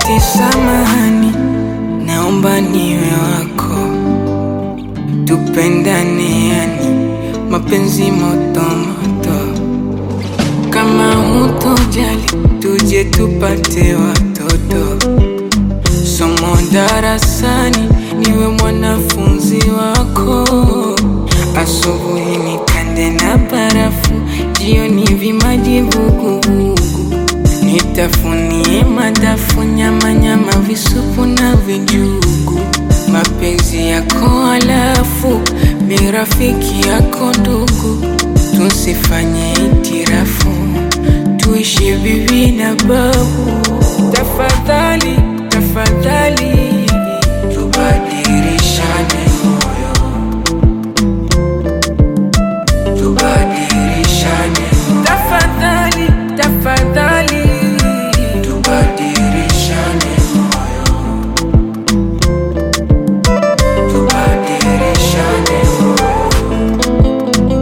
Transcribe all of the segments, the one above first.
eti samahani, naomba niwe wako, tupendane, yani mapenzi moto moto. Kama hutojali, tuje tupate watoto, somo darasani, niwe mwanafunzi wako, asubuhi nikande na barafu, jioni vimaji vuguvugu Nitafunie madafu, nyama nyama, visupu na vijugu, mapenzi yako alafu mi rafiki yako ndugu, tusifanye itirafu, tuishi bibi na babu. Tafadhali tafadhali, tubadilishane moyo, tubadilishane tafadhali tafadhali, tubadilishane moyo, tubadilishane moyo.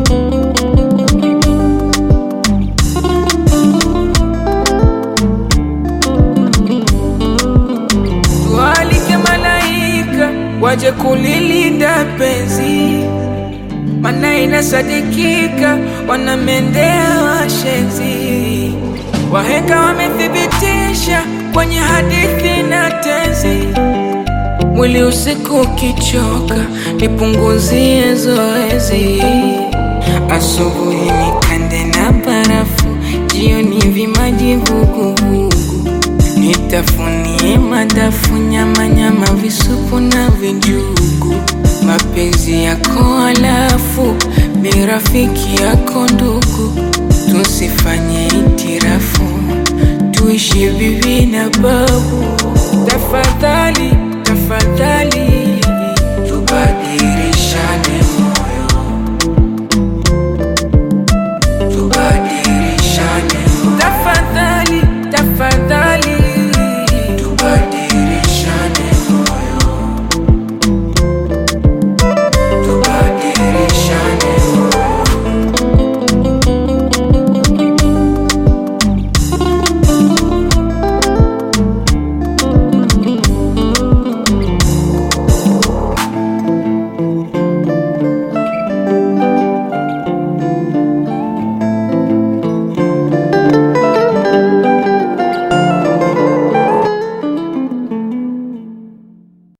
Tualike malaika waje kulilinda penzi, mana inasadikika wanamendea washenzi. Wahenga wamethibitisha kwenye hadithi na tenzi. Mwili usiku ukichoka, nipunguzie zoezi. Asubuhi nikande na barafu, jioni vimaji vuguvugu. Nitafunie madafu, nyama nyama, visupu na vijugu, mapenzi yako alafu mi rafiki yako ndugu, tusifanye itirafu, tuishi bibi na babu. Tafadhali tafadhali